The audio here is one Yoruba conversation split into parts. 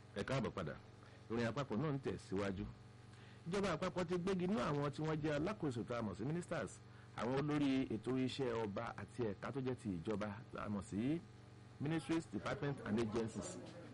ẹ káàbọ̀ padà ìròyìn àpapọ̀ náà ń tẹ̀síwájú ìjọba àpapọ̀ ti gbégi nú àwọn tí wọ́n jẹ́ alákòóso tá a mọ̀ sí ministers àwọn olórí ètò iṣẹ́ ọba àti ẹ̀ka tó jẹ́ ti ìjọba tá a mọ̀ sí ministries departments and agencies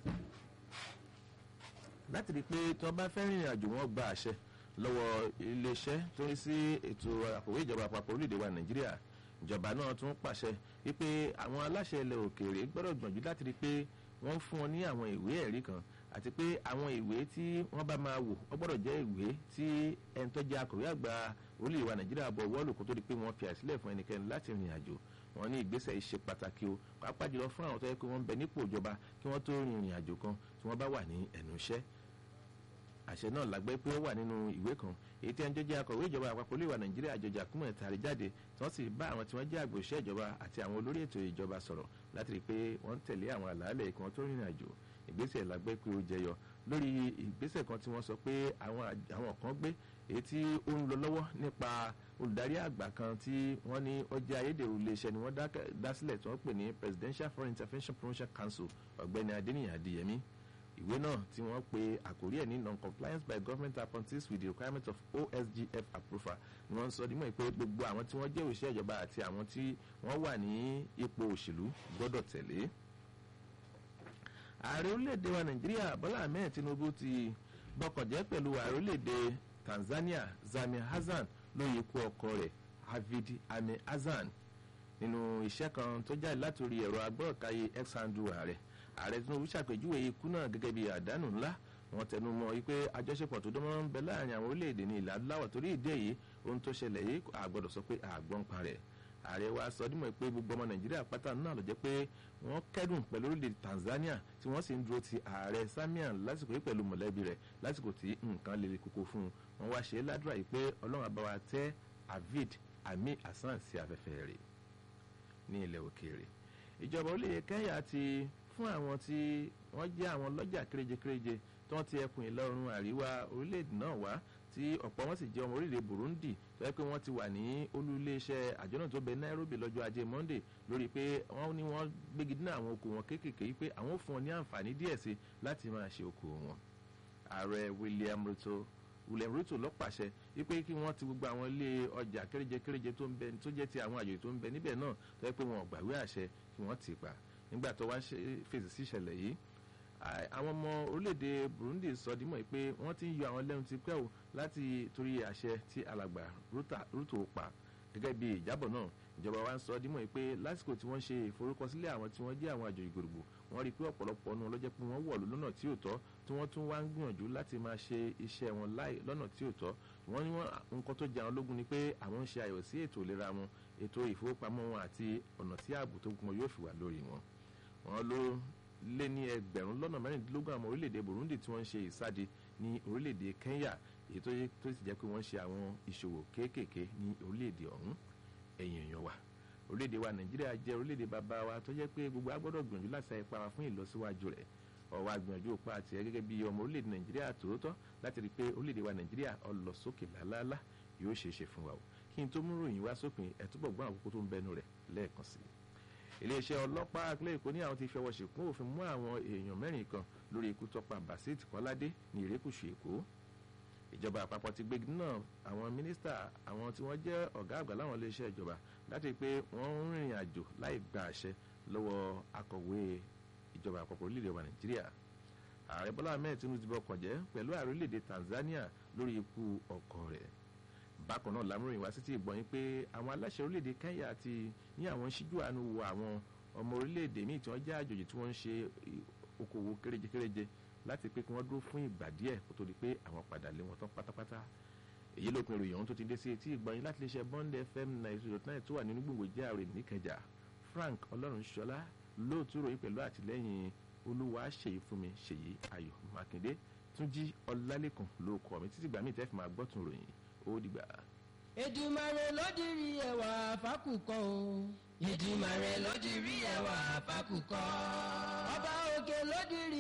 láti rí i pé tí wọ́n bá fẹ́ rìnrìn àjò wọn gba àṣẹ lọ́wọ́ iléeṣẹ́ tó ń sí ètò àkòwé ìjọba àpapọ̀ orílẹ̀-èdè wa nàìjíríà ìjọba náà tún pàṣẹ wípé àwọn aláṣẹ ilẹ̀ òkèèrè gbọ́dọ̀ gbọ̀njú láti rí i pé wọ́n fún wọn ní àwọn ìwé ẹ̀rí kan àti pé àwọn ìwé tí wọ́n bá máa wò wọ́n gbọ́dọ̀ jẹ́ ìwé tí ẹni tó jẹ́ akọ̀wé àgbà orílẹ̀-èdè wa nàìjíríà bọ̀ wọ́ọ̀lù kó tó di pé wọ́n fi àìsílẹ̀ fún ẹnikẹ́ni láti rìn àjò wọn ní ìgbésẹ̀ ìṣe pàtàkì o pàápàá jùlọ fún àwọn tó yẹ kí wọ́n ń bẹ nípò ìjọba kí wọ́n tó rin ìrìn àjò kan tí wọ́n bá wà ní ẹnu iṣẹ́ àṣẹ náà lágbẹ́ pé ó wà nínú ìwé kan èyí tí ẹnjọ́ jẹ́ akọ̀wé ìjọba àpapọ̀ olè wa nàìjíríà àjọjà kúmọ̀ tàrí jáde tí wọ́n sì bá àwọn tí wọ́n jẹ́ àgbòṣẹ́ ìjọba àti àwọn olórí ètò ìjọba sọ̀rọ̀ láti rí i pé wọ́n ń tẹ̀lé àwọn àlàálẹ̀ kí wọ́n tó rìnrìn àjò ìgbésẹ̀ lágbẹ́ pé ó jẹyọ lórí ìgbésẹ̀ kan tí wọ́n sọ pé àwọn kan gbé èyí tí ó ń lọ lọ́wọ́ nípa olùdarí àgbà kan tí wọ́n ní ó jẹ́ ayédèrú iléeṣẹ́ ni wọ́n dá sílẹ̀ tí wọ́n pè ní presidential foreign intervention promotion council ọ̀gbẹ́ni adéníyàn adéyẹmí ìwé náà tí wọ́n pe àkórí ẹ̀ ní non-compliance by government appointees with the requirement of osgf approval ni wọ́n sọ nímọ̀ pé gbogbo àwọn tí wọ́n jẹ́ òṣìṣẹ́ ìjọba àti àwọn tí wọ́n wà ní ipò òṣèlú gbọ́dọ̀ tẹ̀lé. ààrẹ orílẹ̀-èdè wa nàìjíríà bọ́lá ahmed tinubu ti bọkànjẹ́ pẹ̀lú ààrẹ orílẹ̀-èdè tanzania zami hasan lóye ikú ọkọ rẹ̀ havid ame hasan nínú iṣẹ́ kan tó jáde látòrí ẹ̀rọ agbọ́ọ̀káyé x-handle ààrẹ ààrẹ tinubu ṣàpèjúwe ikú náà gẹ́gẹ́ bí àdánù ńlá wọn tẹnu mọ́ wípé àjọṣepọ̀ tó dánmọ́rán ń bẹ láàrin àwọn orílẹ̀-èdè ní ilẹ̀ adúláwọ̀ torí ìdí èyí ohun tó ṣẹlẹ̀ yìí àgbọ̀dọ̀ sọ pé àgbọ̀n pa rẹ̀ ààrẹ wa sọ dímọ̀ pé gbogbo ọmọ nàìjíríà pátá náà ló jẹ́ pé wọ́n kẹ́dùn pẹ̀lú orílẹ̀-èdè tanzania tí wọ́n sì ń dúró ti ààrẹ samian lásìkò yìí pẹ̀lú mọ̀lẹ́bí rẹ̀ lásìkò tí nǹkan lè koko fún un wọ́n wá ṣe é ládùúrà yìí pé ọlọ́run àbáwá tẹ́ avid ami hasan sí afẹ́fẹ́ rẹ̀ ní ilẹ̀ òkèèrè ìjọba orílẹ̀-èdè kenya ti fún àwọn tí wọ́n jẹ́ àwọn lọ́jà kéréje-kéréje tí wọ́n ti ẹkùn ìlọrin àríwá orílẹ̀-èdè náà wá tí ọ̀pọ̀ wọn sì jẹ́ ọmọ orílẹ̀-èdè burundi tó yẹ pé wọ́n ti wà ní olú iléeṣẹ́ àjọ náà tó bẹ nairobi lọ́jọ́ ajé monday lórí pé wọ́n ní wọ́n gbégi dínà àwọn oko wọn kéékèèké yìí pé àwọn ò fún wọn ní àǹfààní díẹ̀ sí láti máa ṣe oko wọn. ààrẹ william ruto william ruto ló pàṣẹ wípé kí wọ́n ti gbogbo àwọn ilé ọjà kéréje-kéréje tó ń bẹ tó jẹ́ ti àwọn àjòyè tó ń bẹ níbẹ̀ náà tó yẹ pé wọn ò gbàwé àṣẹ kí wọ́n ti pa nígbà tó wá fèsì sí ìṣẹ̀lẹ̀ yìí àwọn ọmọ orílẹ̀-èdè burundi sọ dímọ̀ pé wọ́n ti ń yọ àwọn lẹ́nu ti pẹ́ o láti torí àṣẹ tí alàgbà rútò pa gẹ́gẹ́ bí ìjábọ̀ náà ìjọba wa ń sọ dímọ̀ pé lásìkò tí wọ́n ṣe ìforúkọsílẹ̀ àwọn tí wọ́n jẹ́ àwọn àjòyè gbòrògbò wọ́n rí i pé ọ̀pọ̀lọpọ̀ ọ̀nà lọ́jọ́ pé wọ́n wọ̀lú lọ́nà tí ò tọ́ tí wọ́n tún wá ń gbìyànjú láti máa ṣe iṣẹ́ wọn láì lọ́nà tí ò tọ́ wọ́n ní wọ́n nǹkan tó jẹ àwọn lógún ni pé àwọn ń ṣe àyọ̀ sí ètò ìlera wọn ètò ìfowópamọ́ wọn àti ọ̀nà tí ààbò tó gbọmọ yóò fi wà lórí wọn wọn ló lé ní ẹgbẹ̀rún lọ́nà mẹ́rìndínlógún àwọn orílẹ̀-èdè burundi tí wọ́n ń ṣe ìsáde ní orílẹ̀-èdè kenya èyí tó sì jẹ́ pé wọ́n ń ṣe àwọn ìṣòwò kéékèèké ní orílẹ̀-èdè ọ̀hún ẹ̀yìn èèyàn wa orílẹ̀-èdè wa nàìjíríà jẹ́ orílẹ̀-èdè bàbá wa tó jẹ́ pé gbogbo agbọ́dọ̀ gbìyànjú láti sa ipa wa fún ìlọsíwájú rẹ̀ ọwọ́ agbìyànjú òpá àti ẹ gẹ́gẹ́ bí ọmọ orílẹ̀-èdè nàìjíríà tòótọ́ láti rí i pé orílẹ̀-èdè wa nàìjíríà ọ lọ sókè lálálá yóò ṣeé ṣe fún wa o kí n tó mú ròyìn wá sópin ẹ̀ túbọ̀ gbọ́n àkókò tó ń bẹnu rẹ̀ lẹ́ẹ̀kan sí i iléeṣẹ́ ọlọ́pàá àpilẹ̀ èkó ní àwọn ti fẹwọ́ ṣìkún òfin mú àwọn èèyàn mẹ́rin kan lórí ikú tọ́pa basit kọ́ládé ní ìrékùṣù èkó ìjọba àpapọ̀ ti gbégi náà àwọn mínísítà àwọn tí wọ́n jẹ́ ọ̀gá àgbà láwọn iléeṣẹ́ ìjọba láti pé wọ́n ń rìnrìn àjò láì gba àṣẹ lọ́wọ́ akọ̀wé ìjọba àpapọ̀ orílẹ̀-èdè wa nàìjíríà ààrẹ bọ́lá ahmed tinubu ti bọkàn jẹ́ pẹ̀lú ààrẹ orílẹ̀-èdè tanzania lórí ikú ọkọ rẹ̀ bákan náà lámúròyìn wá sí ti ìgbọ̀nyìn pé àwọn aláṣẹ orílẹ̀-èdè kenya ti ní àwọn ṣíjú àánú wo àwọn ọmọ orílẹ̀-èdè míì tí wọ́n jẹ́ àjòjì tí wọ́n ń ṣe okòwò kéréje-kéréje láti pé kí wọ́n dúró fún ìgbà díẹ̀ kó tó di pé àwọn padà lé wọn tán pátápátá èyí ló pin ìròyìn ọ̀hún tó ti dé sí etí ìgbọ̀nyìn láti lè ṣe bond fm ninety dot nine tó wà nínú gbòǹgbò jẹ́ àrè níkẹjà frank ọlọ́runṣọlá lóòtú ròyìn pẹ̀lú àtìlẹ́yìn olúwa ṣèyí fún mi ṣèyí ayọ̀ mákindé túnjí ọlálẹ́kùn ló kọ́ mi títí gbà mí tẹ́ fi máa gbọ́tún ròyìn ó dìgbà. Èdùmàrè ló dirí ẹwà fákùkọ o. Èdùmàrè ló dirí ẹwà fákùkọ. ọba òkè ló dirí.